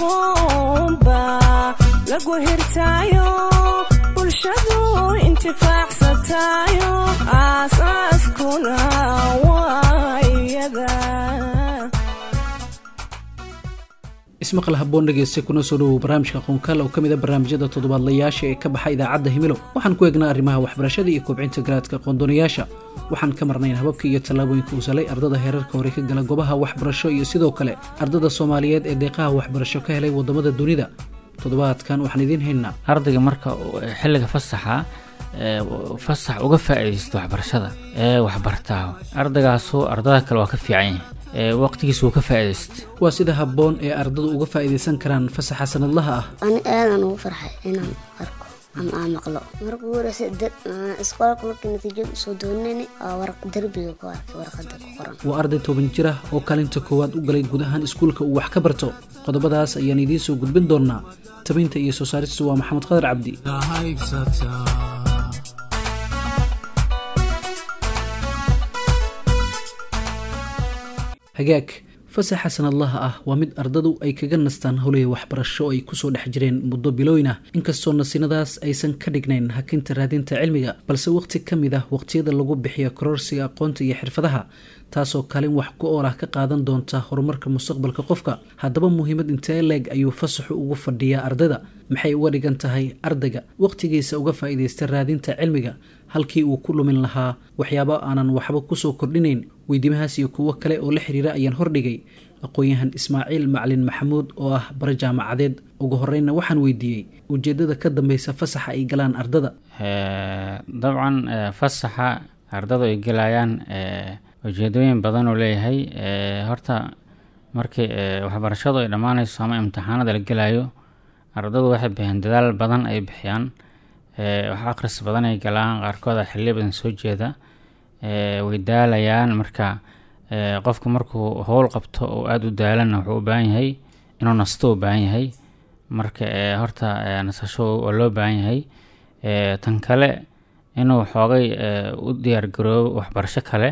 aqoonba lagu hirtaayo bulshadu intifaacsatayo aasaaskuna waa iyada ismaqal haboon dhegeysta kuna soo dhowow barnaamijka qoonkaal oo ka mid a barnaamijyada toddobaadlayaasha ee ka baxa idaacadda himilo waxaan ku eegnaa arrimaha waxbarashada iyo kobcinta garaadka qoondoonayaasha waxaan ka marnayn hababka iyo tallaabooyinka uu salay ardada heerarka hore ka gala gobaha waxbarasho iyo sidoo kale ardada soomaaliyeed ee deeqaha waxbarasho ka helay waddamada dunida toddobaadkan waxaan idiin haynaa ardayga marka xilliga fasaxa ee fasax uga faa'iidaysto waxbarashada ee waxbartaa ardaygaasu ardada kale waa ka fiican yahay ee waqtigiisa wuu ka faa'iidaysta waa sida habboon ee ardadu uga faa'iidaysan karaan fasaxa sanadlaha ah ani aadan ugu farxay inaan arko ama aan maqlo marka ugu horeysa isqoolka markii natiijada usoo doonani waa waraq derbiga ku arkay warqada ku qoran waa arday toban jir ah oo kaalinta koowaad u galay guud ahaan iskuulka uu wax ka barto qodobadaas ayaan idiin soo gudbin doonaa tabinta iyo soo saaristu waa maxamed qadar cabdi hagaag fasaxa sanadlaha ah waa mid ardadu ay kaga nastaan howlihii waxbarasho ay kusoo dhex jireen muddo bilooyin ah inkastoo nasinadaas aysan ka dhignayn hakinta raadinta cilmiga balse waqti ka mid ah waqtiyada lagu bixiyo kororsiga aqoonta iyo xirfadaha taasoo kaalin wax ku ool ah ka qaadan doonta horumarka mustaqbalka qofka haddaba muhiimad intee leeg ayuu fasaxu ugu fadhiyaa ardayda maxay uga dhigan tahay ardayga waqtigiisa uga faa'iidaysta raadinta cilmiga halkii uu ku lumin lahaa waxyaabo aanan waxba kusoo kordhinayn weydiimahaas iyo kuwo kale oo la xiriira ayaan hordhigay aqoon-yahan ismaaciil maclin maxamuud oo ah bara jaamacadeed ugu horreynna waxaan weydiiyey ujeeddada ka dambeysa fasaxa ay galaan ardada dabcan fasaxa ardadu ay galayaan ujeedooyin badan oo leeyahay horta markii waxbarashadu ay dhammaanayso ama imtixaanada la gelayo ardadu waxay bixiyaan dadaal badan ay bixiyaan wax akhris badan ay galaan qaarkood a xilli badan soo jeeda way daalayaan marka qofku markuu howl qabto oo aada u daalana wuxuu u baahan yahay inuu nasto u baahan yahay marka horta nasasho waa loo baahan yahay tan kale inuu xoogay u diyaargaroobo waxbarasho kale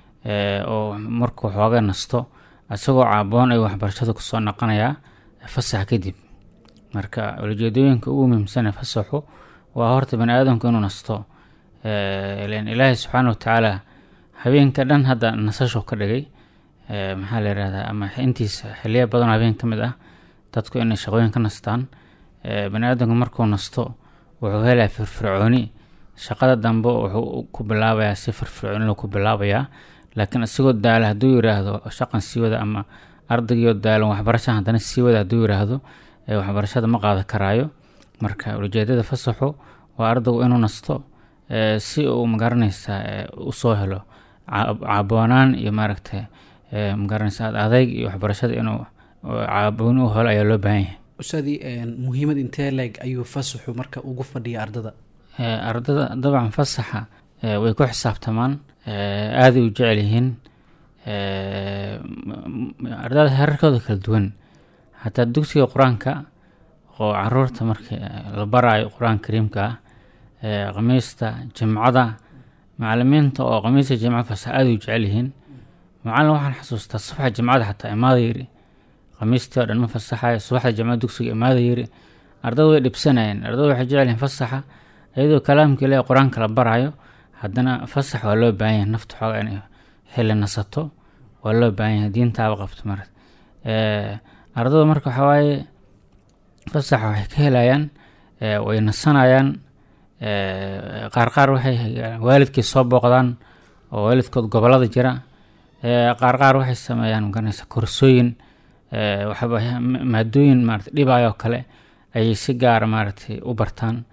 oo markuu xoogay nasto isagoo caaboon ay waxbarashada kusoo noqonayaa fasax kadib marka ujeedooyinka ugu muhiimsan ee fasaxu waa horta bani aadamku inuu nasto len ilaahay subxaana watacaala habeenka dhan hadda nasasho ka dhigay maxaa la yihahdaa ama intiisa xiliya badan habeen ka mid ah dadku inay shaqooyin ka nastaan bani aadamku markuu nasto wuxuu helaya firfircooni shaqada dambe wuxuu ku bilaabayaa si firfircooni ku bilaabayaa laakiin isagoo daala hadduu yiraahdo shaqan sii wada ama ardaygiio daalan waxbarasha haddana sii wada hadduu yiraahdo waxbarashada ma qaadan karaayo marka ujeedada fasaxu waa ardaygu inuu nasto si uu magaranaysaa usoo helo caaboonaan iyo maaragta magaranaysa adayg iyo waxbarashada inuu caabooni u helo ayaa loo baahan yahay ustaadii muhiimad intee leeg ayuu fasaxu marka ugu fadhiya ardada ardada dabcan fasaxa way ku xisaabtamaan aaday u jecel yihiin ardada herarkooda kala duwan hataa dugsiga qur-aanka oo caruurta marka la baraayo qur-aanka kariimka ah khamiista jimcada macalimiinta oo khamiista jimca fasax aada u jecel yihiin macalin waxaan xasuustaa subaxa jimcada xataa imaada yiri khamiistii oo dhan ma fasaxayo subaxda jimcada dugsiga imaada yiri ardada way dhibsanayeen ardada waxay jecel yihiin fasaxa iyadoo kalaamka ilaahi qur-aanka la baraayo haddana fasax waa loo baahan yahay nafta xooga inay xilli nasato waa loo baahan yahay diintaaba qabto mar ardada marka waxaa waaye fasaxa waxay ka helayaan way nasanayaan qaar qaar waxay waalidkii soo booqdaan oo waalidkood gobolada jira qaar qaar waxay sameeyaan magaranaysa korsooyin waxaba maadooyin maarata dhibaayo oo kale ayay si gaara maaragtay u bartaan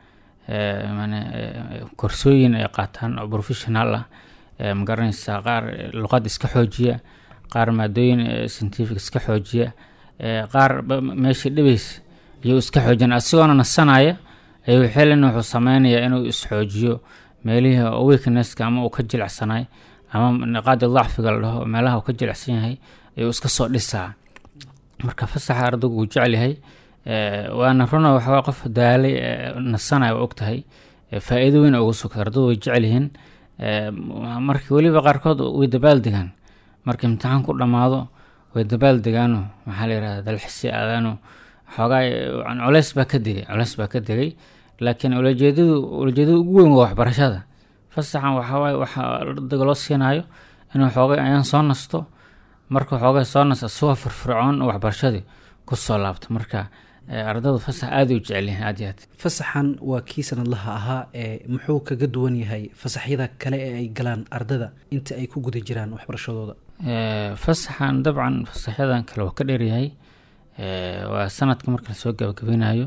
korsooyin ay qaataan oo professional ah magaranaysa qaar luqad iska xoojiya qaar maadooyin scientific iska xoojiya qaar meeshii dhibays ayuu iska xoojina isagoona nasanaya ayuu xilin wuxuu sameynayaa inuu isxoojiyo meelihii weaknesska ama uu ka jilicsanay ama niqaadi dacfiga la dhaho meelaha uu ka jilicsan yahay ayuu iska soo dhisaa marka fasaxa ardaygu wuu jecel yahay waana runa waxawaa qof daalay nasanaya waa ogtahay faa-iido weyn ugu sugta ardaydu way jecel yihiin marka weliba qaarkood way dabaal degaan marka imtixaan ku dhammaado way dabaal degaano maxaa la yihahda dalxisi aadaano xoogaa yani culeys baa ka degay culeys baa ka degay laakiin ulajeedadu ulajeedada ugu weyn waa waxbarashada fasaxan waxawaaye waxaa ardayga loo siinayo inuu xoogay ayaan soo nasto marka xoogay soo nasto isagoo firfircoon waxbarashadii kusoo laabto marka ardaydu fasax aada u jecelyihin aad iyo aad fasaxan waa kii sanadlaha ahaa ee muxuu kaga duwan yahay fasaxyada kale ee ay galaan ardada inta ay ku guda jiraan waxbarashadooda fasaxan dabcan fasaxyadan kale waa ka dheeryahay waa sanadka marka lasoo gabagabeynayo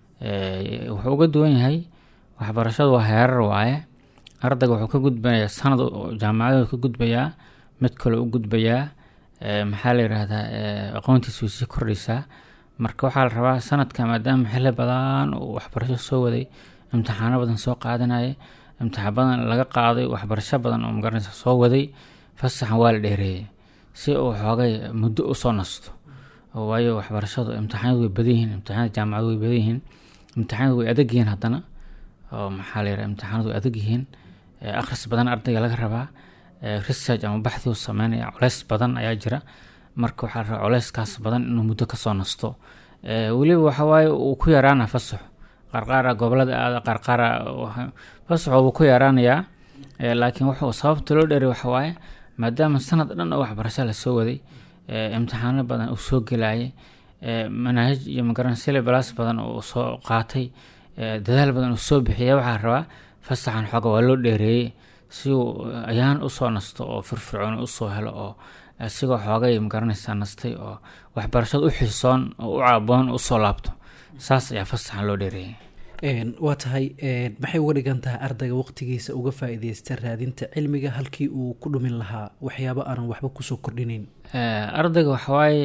wuxuu uga duwan yahay waxbarashadu waa heerar waaye ardayga wuxuu ka gudbayaa sanad jaamacadooda ka gudbayaa mid kale u gudbayaa maxaa la yidhaahdaa aqoontiisa way sii kordhaysaa marka waxaa la rabaa sanadka maadaama xilli badan uu waxbarasho soo waday imtixaano badan soo qaadanaya imtixaan badan laga qaaday waxbarasho badan oo magaranaysa soo waday fasaxan waa la dheereeyay si uu xoogay muddo usoo nasto waayo waxbarashadu imtixaanadu way badan yihiin imtixaanada jaamacadu way badan yihiin imtixaanadu way adag yihiin haddana oo maxaa la yidhaha imtixaanadu way adag yihiin akhris badan ardayga laga rabaa research ama baxdi uu sameynaya culeys badan ayaa jira marka waxaa la rabaa culeyskaas badan inuu muddo kasoo nasto weliba waxawaaye uu ku yaraana fasaxo qarqaara gobolada aada qarqaara fasaxo wuu ku yaraanayaa laakiin wuxuu sababta loo dheeray waxawaaye maadaama sanad dhan oo waxbarasho lasoo waday imtixaano badan uu soo gelayay manaahij iyo magaran syllables badan uu soo qaatay dadaal badan uu soo bixiyay waxaa rabaa fasaxan xooga waa loo dheereeyey si uu ayaan usoo nasto oo firfircoon usoo helo oo isigoo xoogay magaranaysaa nastay oo waxbarashada u xiisoon oo u caaboon usoo laabto saas ayaa fasaxan loo dheereeyay waa tahay maxay uga dhigan tahay ardayga waqtigiisa uga faa-ideysta raadinta cilmiga halkii uu ku dhumin lahaa waxyaabo aanan waxba kusoo kordhinayn ardayga waxawaaye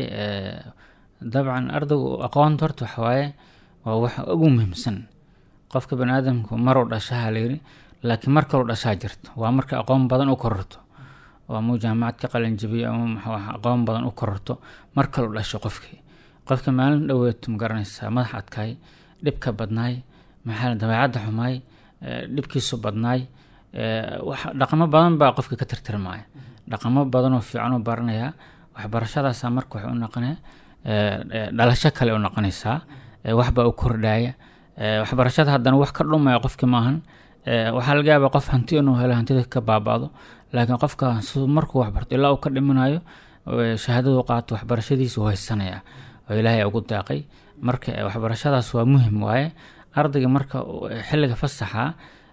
dabcan ardaygu aqoonta horta waxawaaye waa wax ugu muhiimsan qofka bani aadamku maruu dhashaha layiri laakiin mar kaluu dhashaa jirto waa marka aqoon badan u kororto oo amuu jaamacad ka qalinjabiyo ama maxaa aqoon badan u kororto mar kaluu dhasho qofkii qofka maalin dhoweeto ma garanaysaa madax adkaay dhibka badnaay maxaa dabeecadda xumaay dhibkiisu badnaay dhaqamo badan baa qofka ka tirtirmaya dhaqamo badanoo fiican u baranayaa waxbarashadaasa marka waxay u noqonaya dhalasho kale u noqonaysaa waxbaa u kordhaya waxbarashada haddana wax ka dhumaya qofki maahan waxaa laga yaabaa qof hanti inuu helo hantida ka baaba'do laakiin qofka siduu markuu waxbarto ilaa uu ka dhimanayo shahaadadu qaato waxbarashadiisa uu haysanaya oo ilaahay ugu daaqay marka waxbarashadaas waa muhim waaye ardayga marka xilliga fasaxa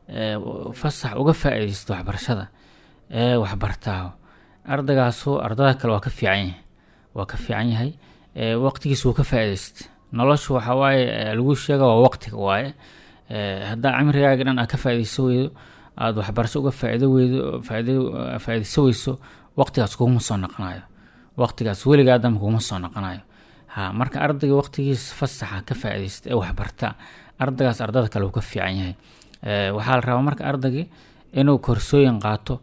fasax uga faa-iideysto waxbarashada ee waxbartaa ardaygaasu ardada kale waa ka fiican yahay waa ka fiican yahay waqtigiisa wuu ka faa-iideysta noloshu waxa waaye lagu sheega waa waqtiga waaye haddaa cimrigaaga dhan aad ka faa-ideyso weydo aada waxbarasho uga faa-ido weydo faa-ideyso weyso waqtigaas kuguma soo noqonayo waqtigaas weligaa damba kuguma soo noqonayo ha marka ardayga waqtigiisa fasaxa ka faa-ideysta ee waxbarta ardaygaas ardada kale uu ka fiican yahay waxaa la rabaa marka ardaygii inuu korsooyin qaato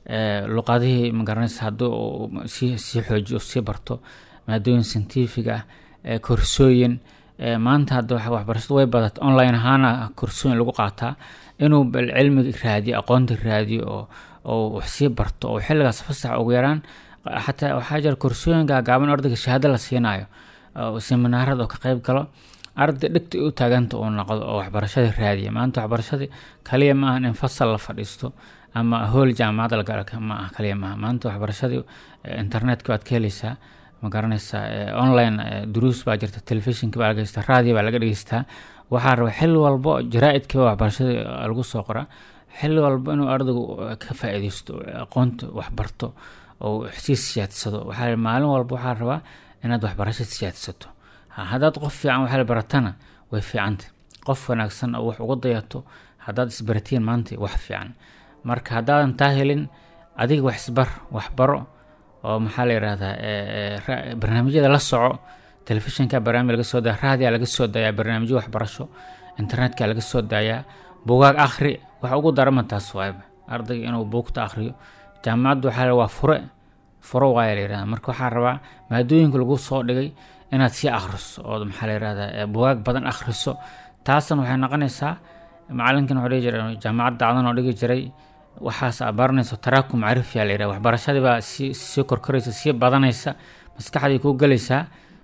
luqadihii magaranaysa haddii sii sii xoojiyo sii barto maadooyin scientific ah korsooyin maanta hadda waxbarashadu way badata online ahaana korsooyin lagu qaataa inuu bal cilmiga raadiyo aqoonta raadiyo oo oo wax sii barto oo xilligaas fasax ugu yaraan xataa waxaa jira korsooyinka gaaban ardayga shahaado la siinayo seminaarada oo ka qeyb galo arday dhigta u taaganta uu noqdo oo waxbarashada raadiya maanta waxbarashadii kaliya ma ahan in fasal la fadhiisto ama hool jaamacad la galo ma ah kaliya maaha maanta waxbarashadii internetka baad ka heleysaa ma garanaysaa online duruus baa jirta telefishinka baa laga heystaa raadiyo baa laga dhegeystaa waxaa raba xilli walbo jaraa-idkiiba waxbarashadii lagu soo qoraa xilli walbo inuu ardaygu ka faa-ideysto aqoonta waxbarto oo sii siyaadsado waxaa maalin walba waxaa rabaa inaad waxbarasho siyaadsato haddaad qof fiican waxaa baratana way fiicanta qof wanaagsan oo wax uga dayato haddaad isbaratiin maanta wax fiican marka haddaadan taa helin adiga wax isbar waxbaro oo maxaa la yidhahdaa barnaamijyada la soco telefishinka barnaamij laga soo daya raadiya laga soo dayaa barnaamijyo waxbarasho internetka laga soo daayaa bugaag akhri wax ugu darama taas waayba ardayga inuu buugta akhriyo jaamacaddu waxaa waa fure furo waaya la yidhahda marka waxaa rabaa maadooyinka lagu soo dhigay inaad sii akhriso oo maxaa la yidhahdaa bugaag badan akhriso taasna waxay noqonaysaa macalinkan wuxuu dhihi jiray jaamacad dacdan oo dhigi jiray waxaas aad baranayso taraakum macrifiya la yidhaha waxbarashadii baa sii sii korkoraysa sii badanaysa maskaxdii kuu gelaysaa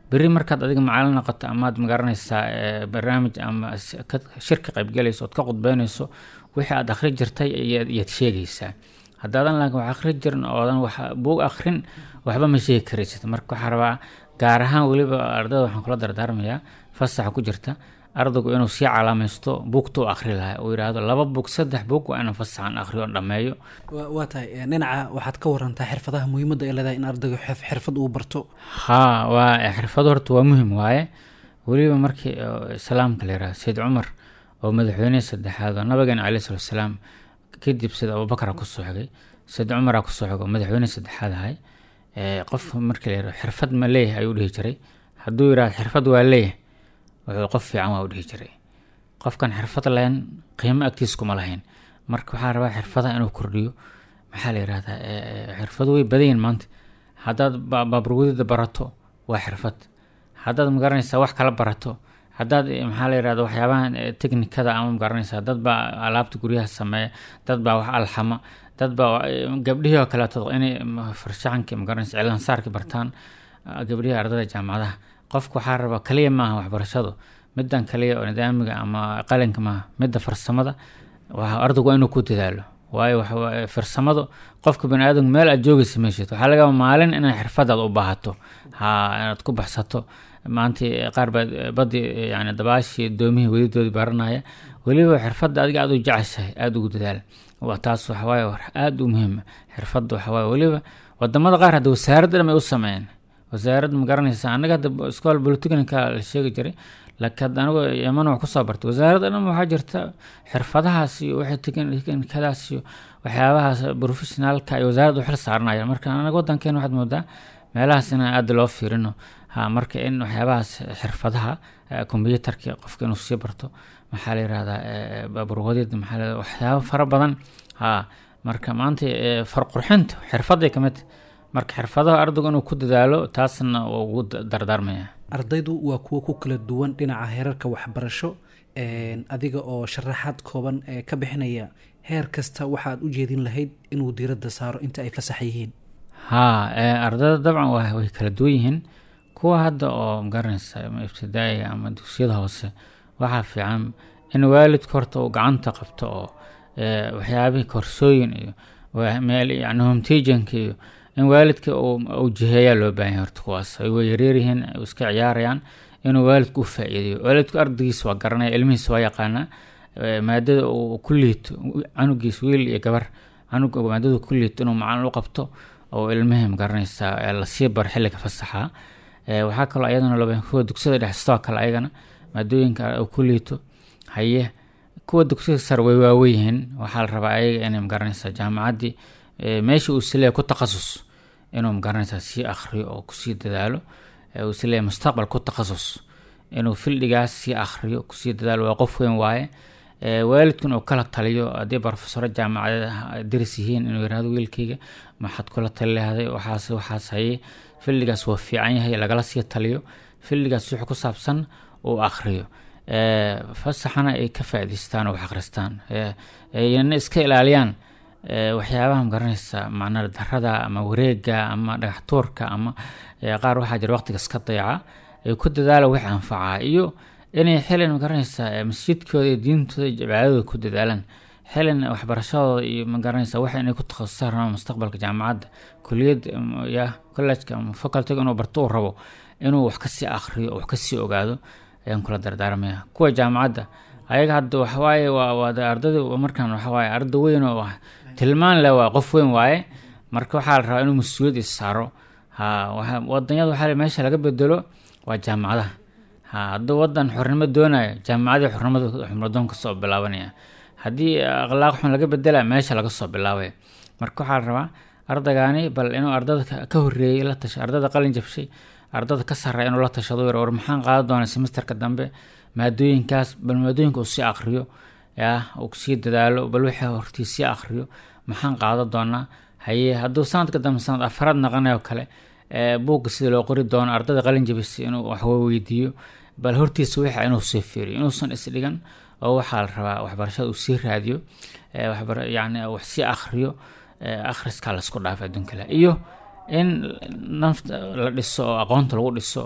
beri markaad adiga macalin noqoto amaad magaranaysaa eh, barnaamij ama s- ka- shirka qaybgalayso ood ka qudbeynayso wixii aad akhri jirtay iyaad iyaad sheegaysaa haddaadan laakiin wax akhri jirin oodan wax buug akhrin waxba ma sheegi karaysid marka waxaa rabaa gaar ahaan weliba ardada waxaan kula dardaarmayaa fasaxa ku jirta ardaygu inuu sii calaamaysto buugta u akhri lahaa uu yidhaahdo laba buug saddex buug waa inaan fasaxan akhriyo oo dhammeeyo Wa- waa tahay eh, dhinaca waxaad ka warantaa xirfadaha muhiimadda ay leedahay in ardaygu xirf- xirfad uu barto haa waa xirfado horta waa muhim waaye weliba markii oo islaamka la yidhaha sayid cumar oo madaxweynihii saddexaad oo nabigeena caleyhi salatu wasalaam kadib sida abubakar kusoo xigay sayid cumara kusoo xigay oo madaxweynihii saddexaad ahay ee qof markii la yidhaho xirfad ma leeyahay ayuu dhihi jiray hadduu yidhahdo xirfad waa leeyahay wuxuu qof fiican waa u dhihi jiray qofkan xirfad lahayn qiimo agtiis kuma lahayn marka waxaa rabaa xirfadaha inuu kordhiyo maxaa la yidhahdaa eh, eh, xirfado way badan yihiin maanta haddaad ba- baaburwadida barato waa xirfad haddaad magaranaysaa wax kala barato haddaad eh, maxaa la yidhahda waxyaabahan eh, teknikada ama magaranaysaa dad baa alaabta guryaha sameeya dad baa wax alxama dad baa eh, gabdhihii oo kaleeto inay ma- farshaxanka magaranaysa cilaansaarka bartaan ah, gabdhihii ardada jaamacadaha qofku waxaa rabaa kaliya maaha waxbarashadu midan kaliya oo nidaamiga ama qalinka maaha midda farsamada waa ardaygu waa inuu ku dadaalo waayo waxa waaye farsamadu qofka bani aadamku meel aad joogaysa meeshid waxaa laga yaabaa maalin inay xirfadaad u baahato ha inaad ku baxsato maanta qaar baa badii yani dabaashii doomihii wedidoodii baranaya weliba xirfadda adiga aad u jeceshahay aada ugu dadaal waa taas waxawaaye war aada u muhiima xirfadda waxawaaye weliba wadamada qaar hadda wasaaradda dhan ay u sameeyeen wasaaradda ma garanaysa anaga hadda iskool bolitechnica la sheegi jiray laakiin hadda anigu yaman wax kusoo bartay wasaaradda dhan waxaa jirta xirfadahaas iyo waxay teknikadaas iyo waxyaabahaas professionaalka ay wasaaradda u xil saaranayaan marka anaga wadankeena waxaad moodaa meelahaas inaan aada loo fiirino ha marka in waxyaabahaas xirfadaha combyutarka qofka inuu sii barto maxaa la yirahdaa baaburwadid maxaa la waxyaabo fara badan ha marka maanta eh, farqurxinta xirfaday kamid tahay. marka xirfadaha ardaygu inuu ku dadaalo taasna waa ugu da- dardaarmaya ardaydu waa kuwo ku kala duwan dhinaca heerarka waxbarasho een, adiga oo sharaxaad kooban ee ka bixinaya heer kasta waxaad u jeedin lahayd inuu diiradda saaro inta ay fasax yihiin haa eh, ardayda dabcan waa way kala duwan yihiin kuwa hadda oo magaranaysa ama ibtidaa'iga ama dugsiyada hoose waxaa fiican in waalidka horta uu gacanta qabto oo eh, waxyaabihii korsooyin iyo wa- meel yani homtejanka iyo in waalidka uu uu jiheeyaa loo baahan yahay horta kuwaas ay way yaryaryihiin ay iska ciyaarayaan inuu waalidku u faa'iideyo waalidku ardaygiisa waa garanaya ilmihiisa waa yaqaanaa eh, maadada uu ku liito canugiis wiil iyo gabar canuga maadada ku liito inuu macalin u qabto oo ilmihii magaranaysaa ee lasii baro xilliga fasaxa Eh, waxaa kaloo ayadana loo baahan kuwa dugsiyada dhexe sidoo kale ayagana maadooyinka uu ku liito haye kuwa dugsiyada sare way waaweyihiin waxaa la rabaa ayaga inay magaranaysaa jaamacaddii eh, meesha uu isleeyahay ku takhasus inuu magaranaysaa sii akhriyo oo kusii dadaalo eh, uu isleeyahay mustaqbal ku takhasus inuu fildhigaas sii akhriyo kusii dadaalo waa qof weyn waaye Eh, waalidkun uu kala taliyo haddii barofesoro jaamacadeed ah daris yihiin inuu yirahdo wiilkayga maxaad kula tali lahday waxaas waxaas haye filligaas waa fiican yahay lagala sii taliyo filligaas wixii ku saabsan uu akhriyo Eh, fasaxana ay ka faa'iidaystaan oo wax akhristaan Eh, ayna iska ilaaliyaan eh, waxyaabaha magaranaysa macnaa darada ama wareega ama dhagax tuurka ama eh, qaar waxaa jira waqtiga iska dayaca ay ku dadaala wix anfacaa iyo inay xilin magaranaysaa eh, masjidkooda iyo diintooda iyo cibaadadooda ku dadaalaan xilin waxbarashadooda iyo magaranaysaa waxa inay ku takhasusaan rabaan mustaqbalka jaamacadda kuliyadda ama ya collejka ama facultyga inuu barto uu rabo inuu wax kasii akhriyo oo wax kasii ogaado ayaan kula dardaarmaya kuwa jaamacadda ayaga hadda waxawaaye waa waa de ardayda markaan waxawaaye arday weyn oo wax tilmaan leh waa qof weyn waaye marka waxaa la rabaa inuu mas-uuliyad is saaro ha waxa wadanyada waxaa la- meesha laga bedelo waa jaamacadaha ha hadduu wadan xornimo doonayo jaamacadii xornimada xumradoon kasoo bilaabanaya haddii akhlaaq xun laga bedela meesha laga soo bilaabaya marka waxaa la rabaa ardaygaani bal inuu ardada ka- ka horeeyey la tasha ardada qalin jabshay ardada ka sarreeya inuu la tashado yar war maxaan qaadan doonaa semesterka dambe maadooyinkaas bal maadooyinka uu sii akhriyo ya uu sii dadaalo bal wixii hortii sii akhriyo maxaan qaadan doonaa haye hadduu sanadka dambe sanad afraad naqanayo kale ee, buugga sida loo qori doono ardada qalin jabisay inuu wax weydiiyo bal hortiisa wixa inuu sii fiiriyo inuusan isdhigan oo waxaa la rabaa waxbarashada uu sii raadiyo ee, waxbar yani wax sii akhriyo ee, akhriskaa laisku dhaafay adduunka leh iyo in nafta la dhiso oo aqoonta lagu dhiso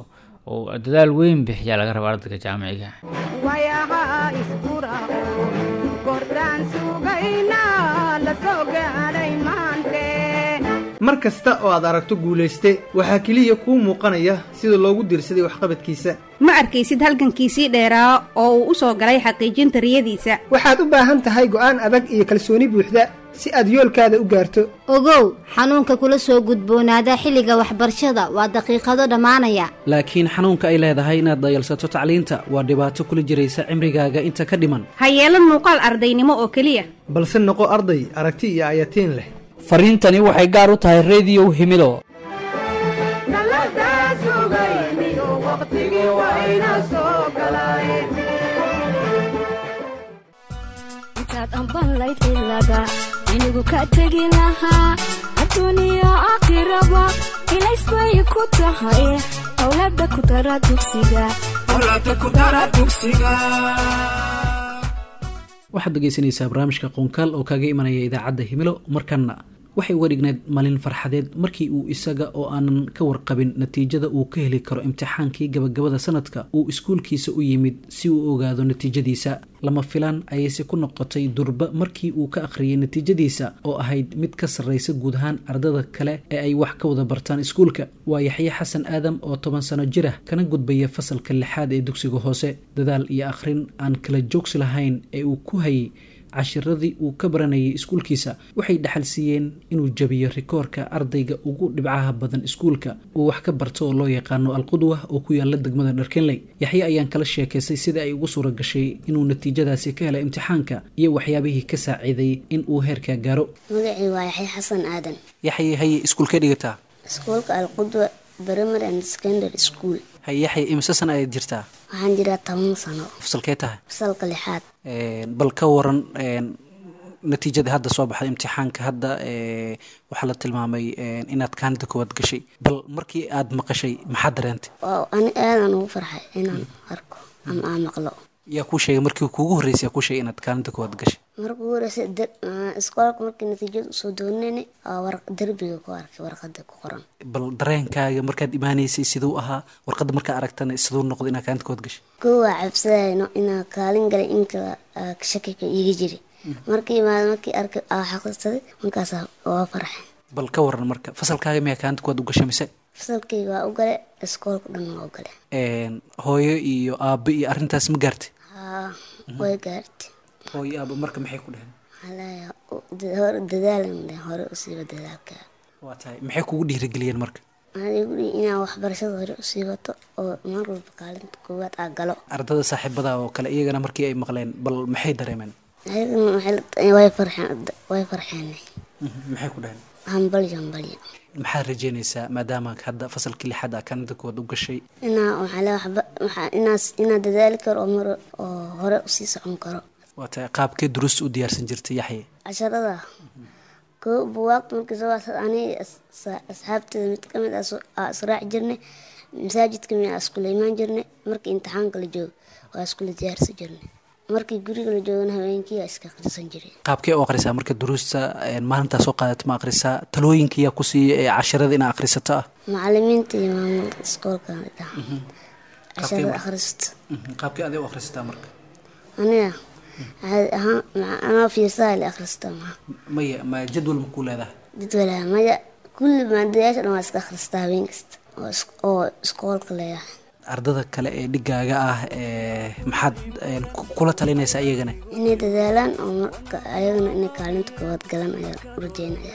oo dadaal weyn bixiyaa laga rabaa ardayga jaamiciga wayaha iskura kordhaan sugayna la soo gaadhay maante mar kasta oo aad aragto guulayste waxaa keliya kuu muuqanaya sida loogu diirsaday waxqabadkiisa ma arkaysid halgankiisii dheeraa oo uu u soo galay xaqiijinta riyadiisa waxaad u baahan tahay go'aan adag iyo kalsooni buuxda si aad yoolkaada u gaarto ogow xanuunka kula soo gudboonaada xilliga waxbarashada waa daqiiqado dhammaanaya laakiin xanuunka ay leedahay inaad dayalsato tacliinta waa dhibaato kula jiraysa cimrigaaga inta ka dhiman ha yeelan muuqaal ardaynimo oo keliya balse noqo arday aragti iyo ayatiin leh fariintani waxay gaar u tahay rediyow himilo daladaa sugayniyo waqtigii wayna soo galay intaad ambanlayd ilaga inigu ka tegi lahaa adduuniya aakhiraba ilays bay ku tahay owlada ku dara dugsiga waxaad dhegaysanaysaa barnaamijka qoonkaal oo kaaga imanaya idaacadda himilo markanna waxay uga dhigneyd maalin farxadeed markii uu isaga oo aanan ka warqabin natiijada uu ka heli karo imtixaankii gabagabada sanadka uu iskuulkiisa u yimid si uu ogaado natiijadiisa lama filaan ayayse ku noqotay durba markii uu ka akhriyay natiijadiisa oo ahayd mid ka sarraysa guud ahaan ardada kale ee ay wax ka wada bartaan iskuulka waa yaxye xasan aadam oo toban sano jir ah kana gudbaya fasalka lixaad ee dugsiga hoose dadaal iyo akhrin aan kala joogsi lahayn ee uu ku hayay cashiradii uu ka baranayay iskuulkiisa waxay dhaxal siiyeen inuu jabiyo rikoorka ardayga ugu dhibcaha badan iskuulka uu wax ka barto oo loo yaqaano alqudwa oo ku yaala degmada dharkenley yaxye ayaan kala sheekaystay sida ay ugu suura gashay inuu natiijadaasi ka helay imtixaanka iyo waxyaabihii ka saaciiday in uu heerkaa gaaro magacii waa yaxya xasan aadan yaxye haye iskuulkee dhigataa iskuulka alqudwa primary and secondary school haye yaxye imise sana ayaad jirtaa waxaan jiraa toban sano fasalkee tahay fasalka lixaad bal ka waran natiijada hadda soo baxday imtixaanka hadda waxaa la tilmaamay inaad kaanida koowaad gashay bal markii aad maqashay maxaad dareentay waa ani aadan ugu farxay inaan arko ama aan maqlo yaa kuu sheegay markii kuugu horreysay yaa kuu sheegay inaad kaalinta koowaad gashay markuu horeysa iskoolka markii natiijada usoo doonani derbiga ku arkay warqada ku qoran bal dareenkaaga markaad imaanaysay siduu ahaa warqadda markaa aragtana siduu noqday inaad kaalinta koowaad gashay koo waa cabsadayno inaa kaalin galay inkala shakika iiga jiri markii imaada markii arkay aa xaqiisaday markaasa waa farxay bal ka waran marka fasalkaaga miyaa kaalinta koowaad u gashay mise fasalkayga waa u gale iskoolka dhan waa u gale hooyo iyo aabbo iyo arrintaas ma gaartay haa way gaartay hooyo aabbo marka maxay ku dheheen waxaa hore dadaalan dhe hore usiiba dadaalka waa tahay maxay kugu dhiirigeliyeen marka waxaa igu dhihi inaa waxbarashada hore usii wato oo mar walba kaalinta koowaad aa galo ardada saaxiibada oo kale iyagana markii ay maqleen bal maxay dareemeen way farxeen way farxeen maxay ku dheheen hambalyo hambalyo maxaad rajeynaysaa maadaama hadda fasalkii lixaad aa kanada koowaad u gashay inaa waxaa le waxba waxaa inaas inaa dadaali karo oo mar oo hore usii socon karo waa tahay qaabkee duruusta u diyaarsan jirtay yaxye casharada koo buwaagta markii soo waasad aniga asxaabteeda mid ka mid aa israaci jirnay masaajidka mi aa iskula imaan jirnay markii imtixaanka la joogo waa iskula diyaarsan jirnay markii guriga la joogana habeenkii aa iska akhrisan jiray qaabkee u akhrisaa marka duruusta maalintaa soo qaadato ma akhrisaa talooyinka yaa ku siiya ee casharada inaa akhrisato ah macalimiinta iyo maamulka iskoolka dhaha casharada akhristo qaabkee adee u akhrisataa marka aniga caadi ahaan anaa fiirsaha la akhristaa maha maya ma jadwal ma kuu leedahay jadwalaha maya kulli maadayaasha dhan waa iska akhristaa habeen kasta oo iskoolka leeyahay ardada kale ee dhigaaga ah maxaad kula talinaysaa iyagana inay dadaalaan oo marka ayagana inay kaalinta koowaad galan ayaa u rajeynaya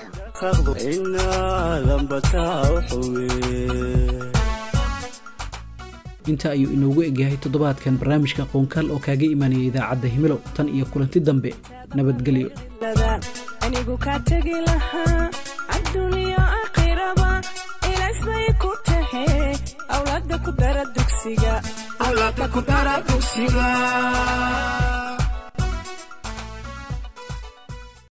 inta ayuu inoogu egyahay toddobaadkan barnaamijka qoonkaal oo kaaga imaanaya idaacadda himilo tan iyo kulanti dambe nabadgelyo anigu ka tegi lahaa adduuniya aakhiraba ilays bay ku tahe awlaada ku dara dugsiga